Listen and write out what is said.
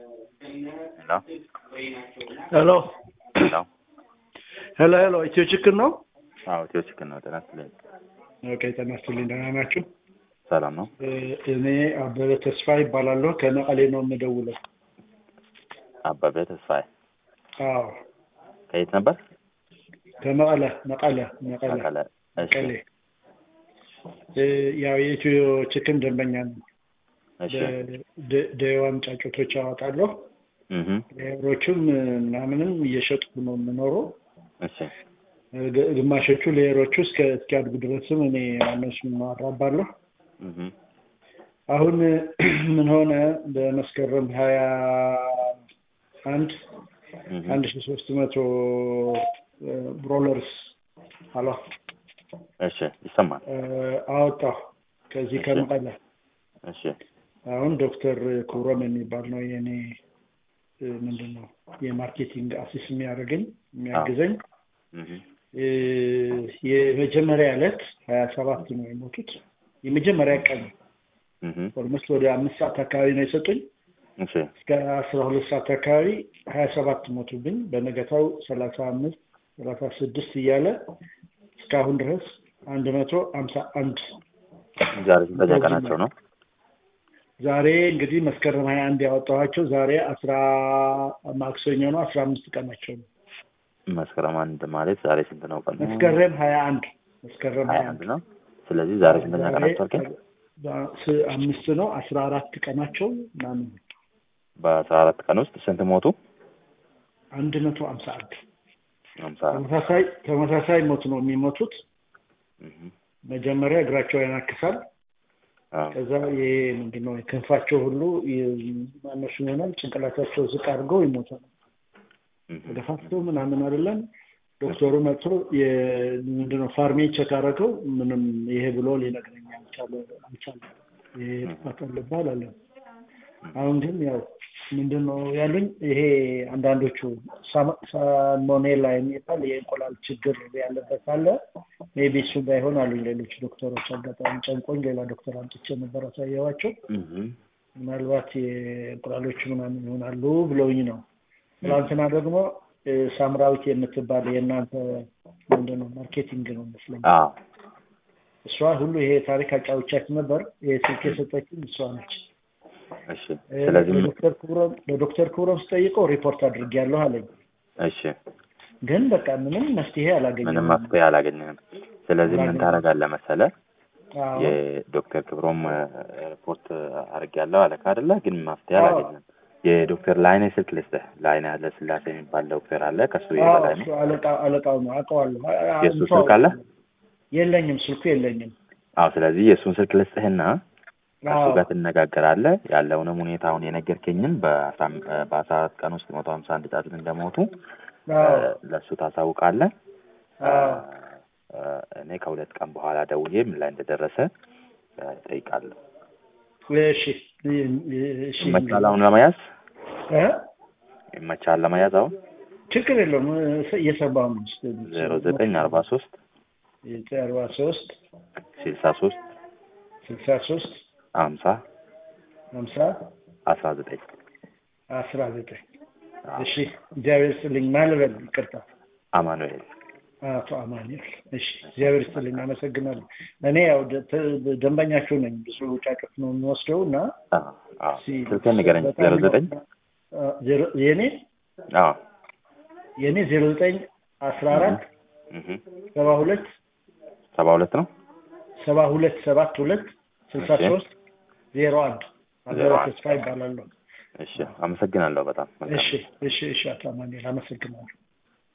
ሄሎ ሄሎ ሄሎ ሄሎ ኢትዮ ችክን ነው? አዎ ኢትዮ ችክን ነው። ጤና ይስጥልኝ። ኦኬ ጤና ይስጥልኝ። ደህና ናችሁ? ሰላም ነው። እ እኔ አበበ ተስፋ ይባላለሁ ከመቀሌ ነው የምደውለው። አበበ ተስፋዬ አዎ ከየት ነበር? ከመቀለ መቀለ መቀለ መቀለ። እሺ መቀሌ እ ያው የኢትዮ ችክን ደንበኛ ነው። እሺ ደዋን ጫጩቶች አወጣለሁ። እህ ሌሮችም ምናምንም እየሸጥኩ ነው የምኖረው። እሺ ግ- ግማሾቹ ሌየሮቹ እስከ እስኪያድጉ ድረስም እኔ እነሱን አራባለሁ። እህ አሁን ምን ሆነ በመስከረም ሀያ አንድ እህ አንድ ሺ ሶስት መቶ ብሮለርስ አሎ እሺ ይሰማል። እ አወጣሁ ከዚህ እሺ። ከመቀለ እሺ አሁን ዶክተር ክብሮም የሚባል ነው የኔ እ ምንድን ነው የማርኬቲንግ አሲስ የሚያደርገኝ የሚያግዘኝ እህ እ የመጀመሪያ ዕለት ሀያ ሰባት ነው የሞቱት የመጀመሪያ ቀን እህ ኦልሞስት ወደ አምስት ሰዓት አካባቢ ነው የሰጡኝ እሺ እስከ አስራ ሁለት ሰዓት አካባቢ ሀያ ሰባት ሞቱብኝ በነገታው ሰላሳ አምስት ሰላሳ ስድስት እያለ እስካሁን ድረስ አንድ መቶ ሀምሳ አንድ ዛሬ ስንተኛ ቀናቸው ነው? ዛሬ እንግዲህ መስከረም ሀያ አንድ ያወጣኋቸው ዛሬ አስራ ማክሰኞ ነው አስራ አምስት ቀናቸው ነው መስከረም አንድ ማለት ዛሬ ስንት ነው ቀኑ? መስከረም ሀያ አንድ መስከረም ሀያ ሀያ አንድ ነው። ስለዚህ ዛሬ ስንተኛ ቀናቸው አልከኝ? ስ- አምስት ነው አስራ አራት ቀናቸው ምናምን በአስራ አራት ቀን ውስጥ ስንት ሞቱ? አንድ መቶ ሀምሳ አንድ ሀምሳ ተመሳሳይ ተመሳሳይ ሞት ነው የሚሞቱት እህ መጀመሪያ እግራቸው ያናክሳል አዎ ከዛ ይሄ ምንድን ነው ክንፋቸው ሁሉ ማነሱ ይሆናል ጭንቅላታቸው ዝቅ አድርገው ይሞታል እህ ተደፋፍተው ምናምን አይደለም ዶክተሩ መጥቶ የ- ምንድን ነው ፋርሜ ቸክ አደረገው ምንም ይሄ ብሎ ሊነግረኝ አልቻለ አልቻለም ይሄ ጥፋት አለብህ አለ አሁን ግን ያው ምንድን ነው ያሉኝ ይሄ አንዳንዶቹ ሳማ- ሳልሞኔላ የሚባል የእንቁላል ችግር ያለበት አለ ሜቢ እሱ ባይሆን አሉኝ ሌሎች ዶክተሮች አጋጣሚ ጨንቆኝ ሌላ ዶክተር አምጥቼ ነበር አሳየዋቸው እህ ምናልባት የእንቁላሎቹ ምናምን ይሆናሉ ብለውኝ ነው ትናንትና ደግሞ እ፣ ሳምራዊት የምትባል የእናንተ ምንድን ነው ማርኬቲንግ ነው መስለኝ አዎ እሷ ሁሉ ይሄ ታሪክ አጫውቻት ነበር ይሄ ስልክ የሰጠችኝ እሷ ነች እሺ እ፣ ስለዚህ ለዶክተር ክብሮም ለዶክተር ክብሮም ስጠይቀው ሪፖርት አድርጌያለሁ አለኝ እሺ ግን በቃ ምንም መፍትሄ አላገኘም ምንም መፍትሄ አላገኘንም። ስለዚህ ምን አላገኘንም። ታደርጋለህ መሰለህ? አዎ የዶክተር ክብሮም እ፣ ሪፖርት አድርጌያለሁ አለክ አይደለ? ግን መፍትሄ አዎ። አላገኘንም። የዶክተር ላይኔ ስልክ ልስጥህ። ላይኔ ያለ ስላሴ የሚባል ዶክተር አለ። ከሱ አዎ የበላይ እሱ ነው። አለቃ አለቃው ነው አውቀዋለሁ አ- አ- የእሱ እንተዋወቅ። ስልክ አለ? የለኝም ስልኩ የለኝም አዎ። ስለዚህ የእሱን ስልክ ልስጥህና ከእሱ አዎ ጋር ትነጋገራለህ። ያለውንም ሁኔታውን የነገርከኝን በአስራ አም- እ፣ በአስራ አራት ቀን ውስጥ መቶ ሀምሳ አንድ ጫጩት እንደሞቱ እ፣ አዎ ለእሱ ታሳውቃለህ። አዎ እ፣ እኔ ከሁለት ቀን በኋላ ደውዬ ምን ላይ እንደደረሰ እ፣ እጠይቃለሁ። እሺ እሺ ይመቻል አሁን ለመያዝ እ? ይመቻል ለመያዝ አሁን ችግር የለውም እ- እየሰማሁ ነው ዜሮ ዘጠኝ አርባ ሶስት አርባ ሶስት ስልሳ ሶስት ስልሳ ሶስት ሀምሳ ሀምሳ አስራ ዘጠኝ አስራ ዘጠኝ እሺ እግዚአብሔር ስጥልኝ ማልበል ይቅርታ አማኑኤል አቶ አማኑኤል እሺ እግዚአብሔር ስጥልኝ አመሰግናለሁ እኔ ያው ደ- ተ- ደንበኛችሁ ነኝ ብዙ ጫጩት ነው የምወስደው እና አዎ፣ አዎ። ሲ- ስልክህን ንገረኝ በጣም ዜሮ ነው- ዘጠኝ አ፣ ዜሮ- የኔ አዎ የኔ ዜሮ ዘጠኝ አስራ አራት እህ ሰባ ሁለት ሰባ ሁለት ነው ሰባ ሁለት ሰባት ሁለት ስልሳ እሺ። ሶስት ዜሮ አንድ ዜሮ አበበ አንድ። ተስፋ ይባላለሁ እሺ አመሰግናለሁ በጣም እሺ እሺ እሺ አቶ አማኑኤል አመሰግናለሁ